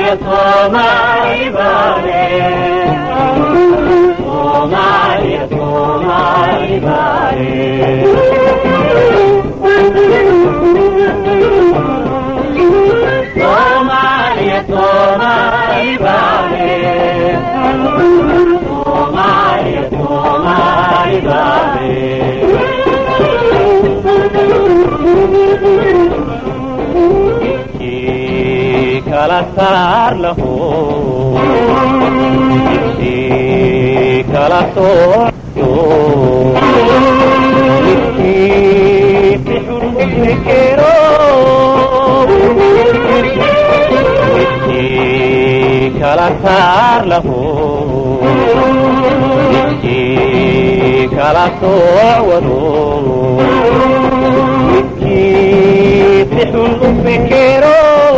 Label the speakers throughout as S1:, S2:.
S1: Soomaaliya Soomaali baale Soomaaliya Soomaali baale Soomaaliya Soomaali baale Soomaaliya Soomaali baale kala saar lahu midkii kala sooco midkii bixun fikero midkii kala saar lahu midkii kala soocwado midkii bixun u fikero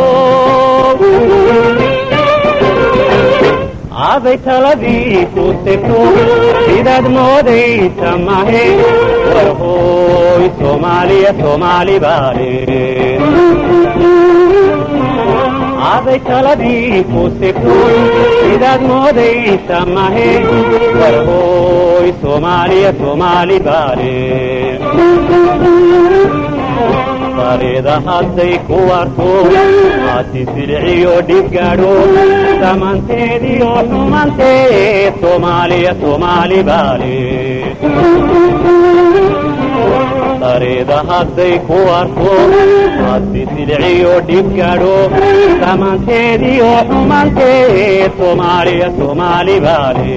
S1: aday taladii ku segto sidaad moodaysa mahe warhooy soomaaliya soomaali baale aday taladii ku segto sidaad moodaysa mahe warhooy soomaaliya soomaali baale bareeda hadday ku warto haati silciyo dhib gaadho samanteediyo xumanteed soomaaliya soomaali baale bareeda hadday ku warto haati silciyo dhib gaadho samanteediyo xumanteed soomaaliya soomaali baale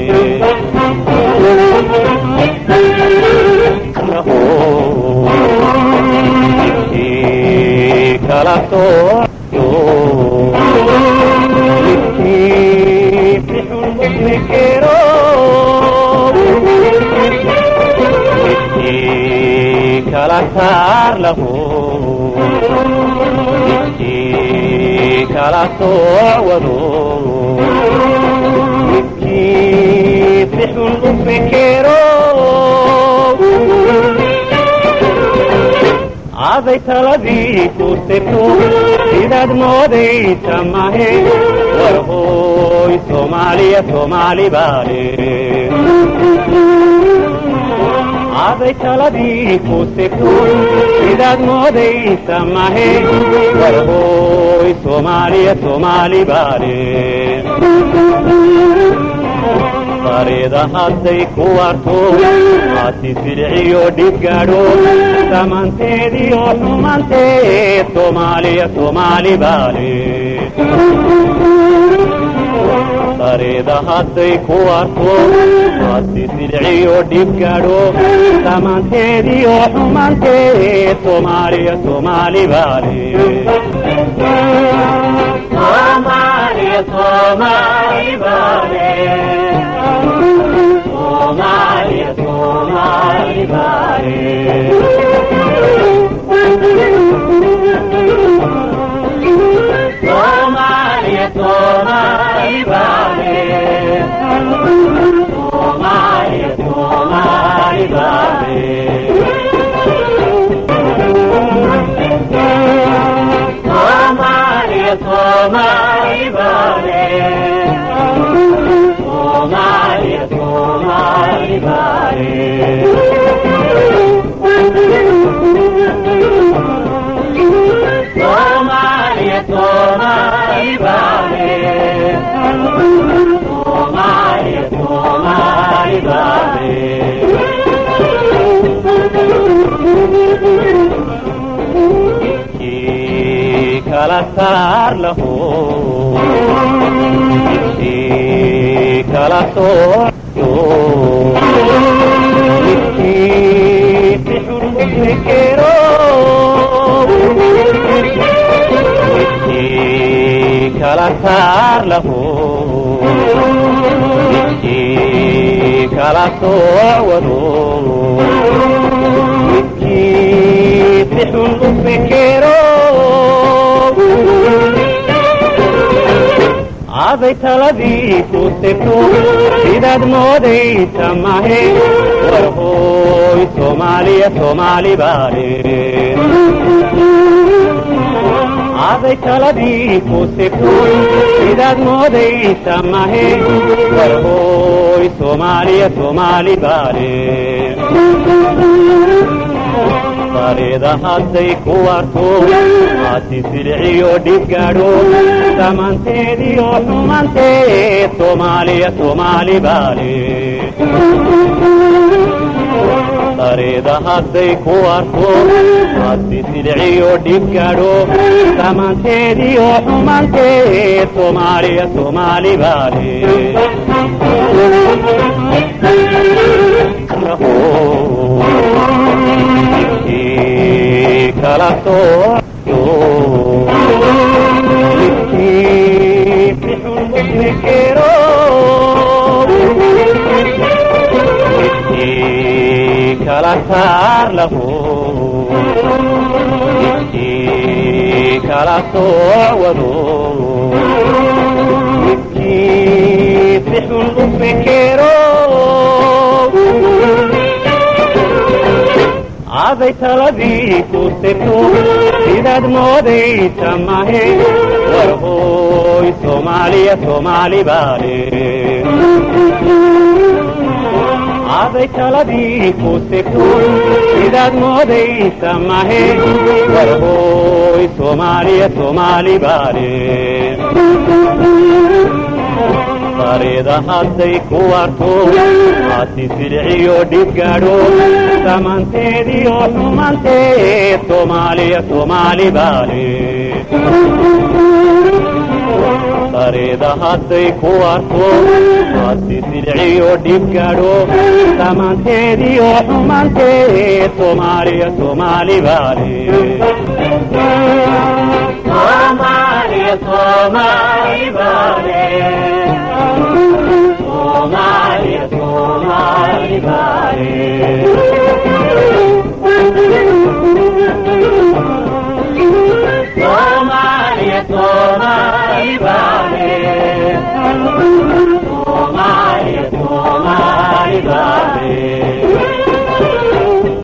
S1: kala sooco midkii bixun fikero midkii kala saar lahu midkii kala soocwado midkii bixun u fikero aday taladii ku segto sidaad moodaysa mahe warhooy soomaaliya soomaali baale aday taladii ku segto sidaad moodaysa mahe warhooy soomaaliya soomaali baale bareeda hadday ku warto haati silciyo dhib gaadho samanteediyo xumanteed soomaaliya soomaali baale bareeda hadday ku warto haati silciyo dhib gaadho samanteediyo xumanteed soomaaliya soomaali baale Soomaaliya Soomaali baale Soomaaliya Soomaali baale Soomaaliya Soomaali baale Soomaaliya Soomaali baale Soomaaliya Soomaali baale Soomaaliya Soomaali baale Soomaaliya Soomaali baale Soomaaliya Soomaali baale midkii kala saar lahu midkii kala sooco midkii bixun u fikero midkii kala saar lahu midkii kala soocwado midkii bixun u fikero aday taladii ku segto sidaad moodaysa mahe warhooy soomaaliya soomaali baale aday taladii ku sigto sidaad moodaysa mahe warhooy soomaaliya soomaali baale bareeda hadday ku warto haati silciyo dhib gaadho samanteediyo xumanteed soomaaliya soomaali baale bareeda hadday ku warto haati silciyo dhib gaadho samanteediyo xumanteed soomaaliya soomaali baale kala sooco midkii bixun muslikero midkii kala saar lahu midkii kala sooc wado midkii bixun u fekero aday taladii ku sirto sidaad moodaysa mahe warhooy soomaaliya soomaali baale aday taladii ku sirto sidaad moodaysa mahe warhooy soomaaliya soomaali baale bareeda hadday ku warto haati silciyo dhib gaadho samanteediyo xumanteed soomaaliya soomaali baale bareeda hadday ku warto haati silciyo dhib gaadho samanteediyo xumanteed soomaaliya soomaali baale